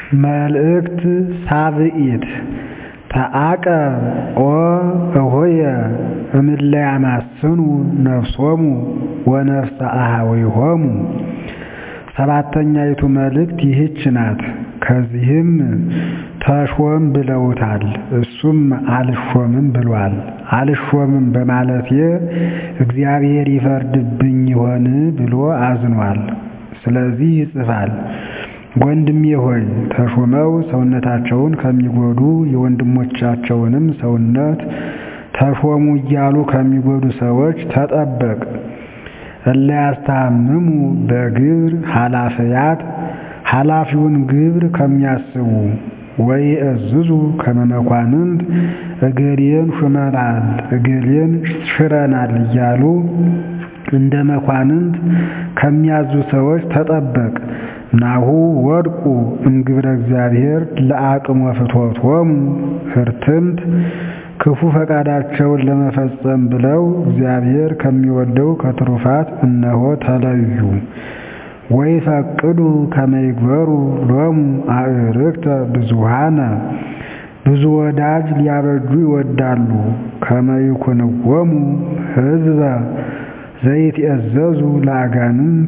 መልእክት ሳብኢት ተዓቀብ ኦ እሆየ እምእለ ያማስኑ ነፍሶሙ ወነፍሰ አኀዊሆሙ። ሰባተኛይቱ መልእክት ይህች ናት። ከዚህም ተሾም ብለውታል፣ እሱም አልሾምም ብሏል። አልሾምም በማለቴ እግዚአብሔር ይፈርድብኝ ይሆን ብሎ አዝኗል። ስለዚህ ይጽፋል ወንድሜ ሆይ ተሾመው ሰውነታቸውን ከሚጎዱ የወንድሞቻቸውንም ሰውነት ተሾሙ እያሉ ከሚጎዱ ሰዎች ተጠበቅ። እለ ያስተሃምሙ በግብር ኃላፊያት ኃላፊውን ግብር ከሚያስቡ ወይእዝዙ ከመ መኳንንት እገሌን ሹመናል እገሌን ሽረናል እያሉ እንደ መኳንንት ከሚያዙ ሰዎች ተጠበቅ። ናሁ ወድቁ እምግብረ እግዚአብሔር ለአቅሞ ፍትወቶሙ ህርትምት ክፉ ፈቃዳቸውን ለመፈጸም ብለው እግዚአብሔር ከሚወደው ከትሩፋት እነሆ ተለዩ። ወይፈቅዱ ከመ ይግበሩ ሎሙ አዕርክተ ብዙኃነ ብዙ ወዳጅ ሊያበጁ ይወዳሉ። ከመ ይኩንዎሙ ሕዝበ ዘይትእዘዙ ለአጋንንት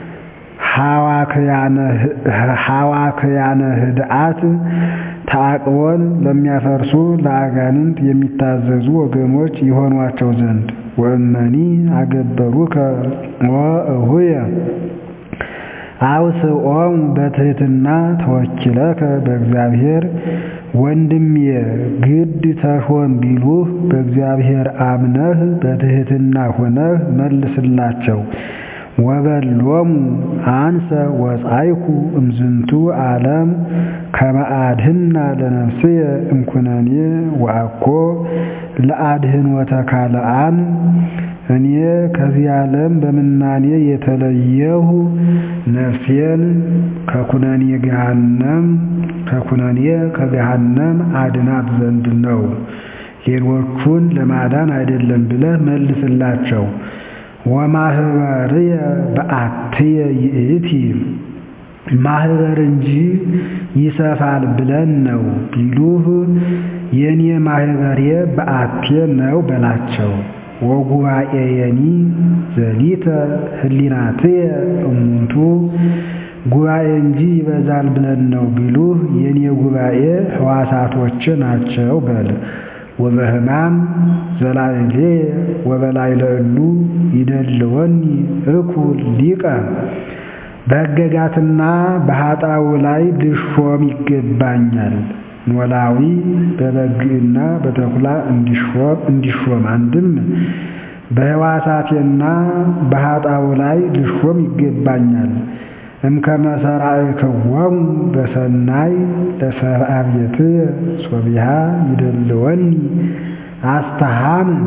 ሐዋክያነ ህድአት ተዓቅቦን ለሚያፈርሱ ለአጋንንት የሚታዘዙ ወገኖች ይሆኗቸው ዘንድ ወእመኒ አገበሩከ ወእሁየ አውስኦሙ በትሕትና ተወኪለከ በእግዚአብሔር ወንድሜ ግድ ተሾም ቢሉህ በእግዚአብሔር አምነህ በትሕትና ሆነህ መልስላቸው። ወበሎሙ አንሰ ወጻይኩ እምዝንቱ ዓለም ከመ አድኅና ለነፍስየ እምኩነኔ ወአኮ ለአድኅኖተ ካልአን እኔ ከዚህ ዓለም በምናኔ የተለየሁ ነፍሴን ከኩነኔ ገሃነም ከኩነኔ ከገሃነም አድናት ዘንድ ነው፣ ሌሎቹን ለማዳን አይደለም ብለህ መልስላቸው። ወማህበርየ በአትየ ይእቲ ማህበር እንጂ ይሰፋል ብለን ነው ቢሉህ የኔ ማህበሬ በአቴ ነው በላቸው። ወጉባኤየኒ ዘሊተ ህሊናትየ እሙንቱ ጉባኤ እንጂ ይበዛል ብለን ነው ቢሉህ የኔ ጉባኤ ሕዋሳቶች ናቸው በል። ወበህማም ዘላዕሌ ወበላዕለ እሉ ይደልወኒ እኩል ሊቀ በሕገጋትና በኃጣው ላይ ልሾም ይገባኛል። ኖላዊ በበግና በተኩላ እንዲሾም አንድም በሕዋሳቴና በኃጣው ላይ ልሾም ይገባኛል። እምከመ ሠራዕክዎሙ በሰናይ ለሰብአ ቤትየ ሶቢሃ ይደልወኒ አስተሃምን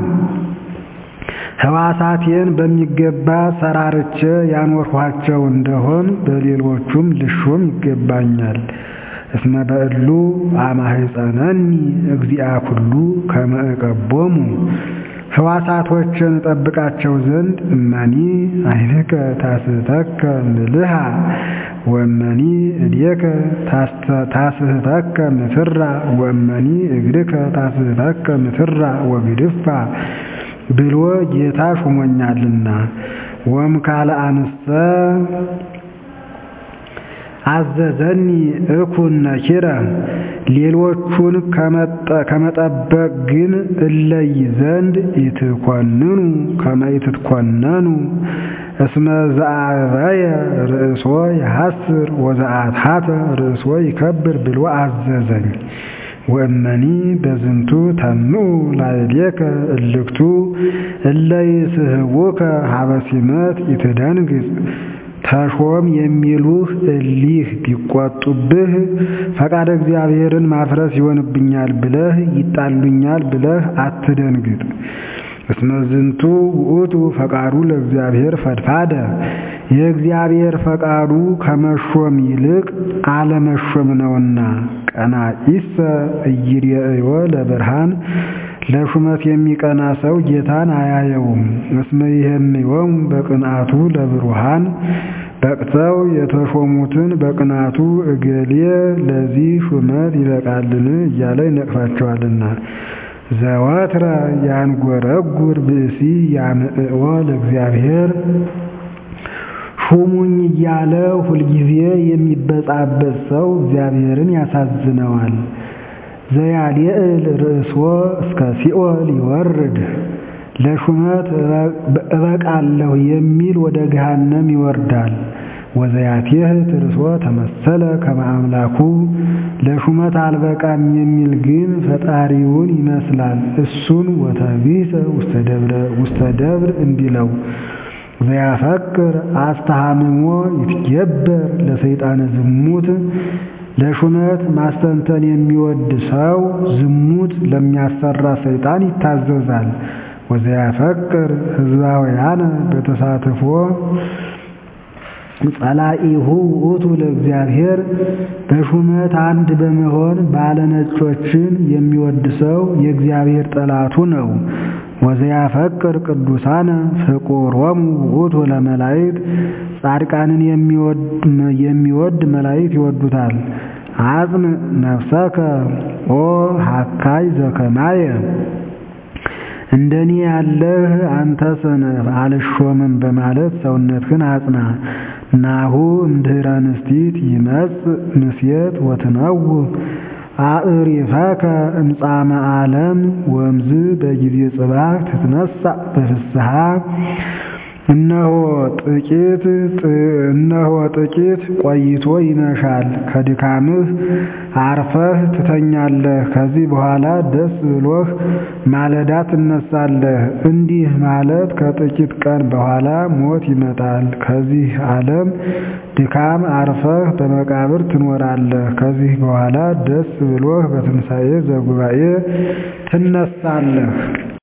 ሕዋሳቴን በሚገባ ሰራርቼ ያኖርኋቸው እንደሆን በሌሎቹም ልሾም ይገባኛል። እስመ በእሉ አማህፀነኒ እግዚአ ኩሉ ከመ እቀቦሙ ሕዋሳቶችን እጠብቃቸው ዘንድ እመኒ ዓይንከ ታስሕተከ ምልሃ ወእመኒ እዴከ ታስሕተከ ምትራ ወእመኒ እግርከ ታስሕተከ ምትራ ወግድፋ ብሎ ጌታ ሹሞኛልና። ወእምካለ አንሰ አዘዘኒ እኩን ነኪረ ሌሎቹን ከመጠበቅ ግን እለይ ዘንድ ኢትኮንኑ ከመ ኢትትኮነኑ እስመ ዘአበየ ርእሶ የሐስር ወዘአትሐተ ርእሶ ይከብር ብሎ አዘዘኝ። ወእመኒ በዝንቱ ተምኡ ላዕሌከ እልክቱ እለ ይስሕቡከ ሀበ ሲመት ኢትደንግጽ ተሾም የሚሉህ እሊህ ቢቆጡብህ ፈቃደ እግዚአብሔርን ማፍረስ ይሆንብኛል ብለህ ይጣሉኛል ብለህ አትደንግጥ። እስመ ዝንቱ ውእቱ ፈቃዱ ለእግዚአብሔር ፈድፋደ የእግዚአብሔር ፈቃዱ ከመሾም ይልቅ አለመሾም ነውና። ቀናኢሰ ኢይሬእዮ ለብርሃን ለሹመት የሚቀና ሰው ጌታን አያየውም። እስመ ይሄምዮሙ በቅንዓቱ ለብሩሃን በቅተው የተሾሙትን በቅናቱ እገሌ ለዚህ ሹመት ይበቃልን እያለ ይነቅፋቸዋልና። ዘወትረ ያንጎረጉር ብእሲ ያምዕኦ ለእግዚአብሔር ሹሙኝ እያለ ሁልጊዜ የሚበጻበት ሰው እግዚአብሔርን ያሳዝነዋል። ዘያልዕል ርእስዎ እስከ ሲኦል ይወርድ ለሹመት እበቃለሁ የሚል ወደ ገሃነም ይወርዳል። ወዘያቴህ ትርሶ ተመሰለ ከመ አምላኩ ለሹመት አልበቃም የሚል ግን ፈጣሪውን ይመስላል። እሱን ወተቢሰ ውስተ ደብር እንዲለው ዘያፈቅር አስተሃምሞ ይትገበር ለሰይጣነ ዝሙት ለሹመት ማስተንተን የሚወድ ሰው ዝሙት ለሚያሰራ ሰይጣን ይታዘዛል። ወዘያፈቅር ህዝባውያነ በተሳትፎ ጸላኢሁ ውእቱ ለእግዚአብሔር በሹመት አንድ በመሆን ባለነጮችን የሚወድ ሰው የእግዚአብሔር ጠላቱ ነው። ወዘያፈቅር ቅዱሳነ ፍቁሮሙ ውእቱ ለመላእክት ጻድቃንን የሚወድ መላእክት ይወዱታል። አጽም ነፍሰከ ኦ ሀካይ ዘከማየ እንደኔ ያለህ አንተ ሰነፍ አልሾምም በማለት ሰውነትህን አጽና። ናሁ እምድኅረ ንስቲት ይመጽእ ምስየት ወትነውህ አዕሪፈከ እምጻመ ዓለም ወምዝ በጊዜ ጽባሕ ትትነሣእ በፍስሐ እነሆ ጥቂት እነሆ ጥቂት ቆይቶ ይመሻል፣ ከድካምህ አርፈህ ትተኛለህ። ከዚህ በኋላ ደስ ብሎህ ማለዳ ትነሳለህ። እንዲህ ማለት ከጥቂት ቀን በኋላ ሞት ይመጣል። ከዚህ ዓለም ድካም አርፈህ በመቃብር ትኖራለህ። ከዚህ በኋላ ደስ ብሎህ በትንሣኤ ዘጉባኤ ትነሳለህ።